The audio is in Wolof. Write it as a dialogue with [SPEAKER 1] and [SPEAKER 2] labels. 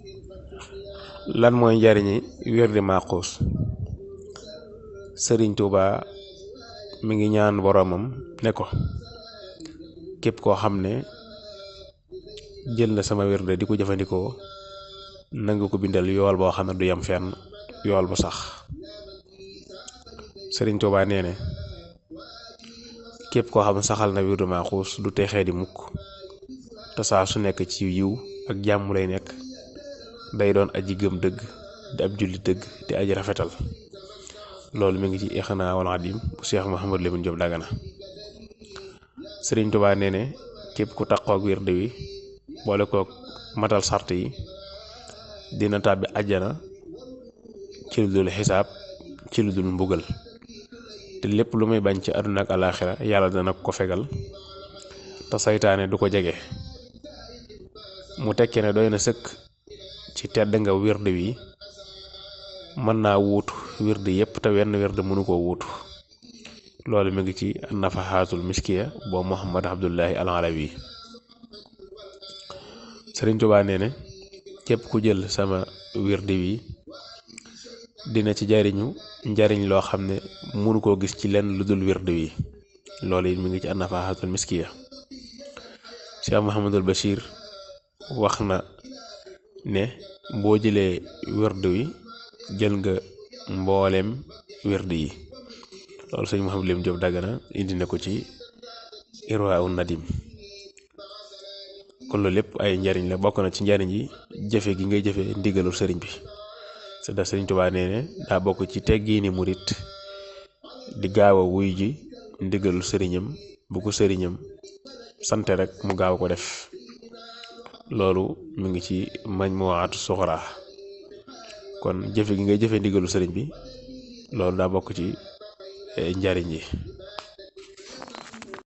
[SPEAKER 1] lan mooy njariñi wirdi Maxuus sëriñ Tuuba mi ngi ñaan boroomam ne ko képp koo xam ne jël na sama wirde di ko jëfandikoo nanga ko bindal yool boo xam ne du yem fenn yool bu sax sëriñ Tuuba nee ne képp koo xam ne saxal na wirdu Maxuus du texee di mukk te saa su nekk ci yiw ak jàmm lay nekk day doon aji gëm dëgg di ab julli dëgg di aji rafetal loolu mi ngi ci Ixnaa wal Xadim bu Cheikh Mouhamadou Lamine Diop Dagana sëriñ Tuuba nee ne képp ku taqoog wirde wi boole kook matal sart yi dina tàbbi àjjana ci lu dul xisaab ci lu dul mbugal te lépp lu muy bañ ci àdduna ak alaaxira yàlla dana ko fegal te saytaane du ko jege mu tekkee ne doy na sëkk ci tedd nga wirde wi mën naa wuutu wirde yépp te wenn wirde mënu koo wuutu loolu mi ngi ci nafaxaatul miskiya boo Muhammad Abdullahi al Alawi Sëriñ Tuubaa nee ne képp ku jël sama wirde wi dina ci jariñu njariñ loo xam ne mënu koo gis ci lenn lu dul wirde wi loolu it mi ngi ci nafaxaatul miskiya Cheikh Mouhamadul Bachir wax na ne boo jëlee wirde wi jël nga mbooleem wirde yi loolu sëñ Mouhamadou Lim Diop Dagana indi na ko ci Irwaa Nadim kon loolu lépp ay njariñ la bokk na ci njariñ yi jëfe gi ngay jëfe ndigalul sëriñ bi c'est da sëriñ Tuubaa nee ne daa bokk ci teggiini murit di gaaw a wuy ji ndigalul sëriñam bu ko sëriñam sante rek mu gaaw ko def loolu mu ngi ci Majmuwaatu Suxraa kon jëfe gi ngay jëfe ndigalu sëriñ bi loolu daa bokk ci njariñ yi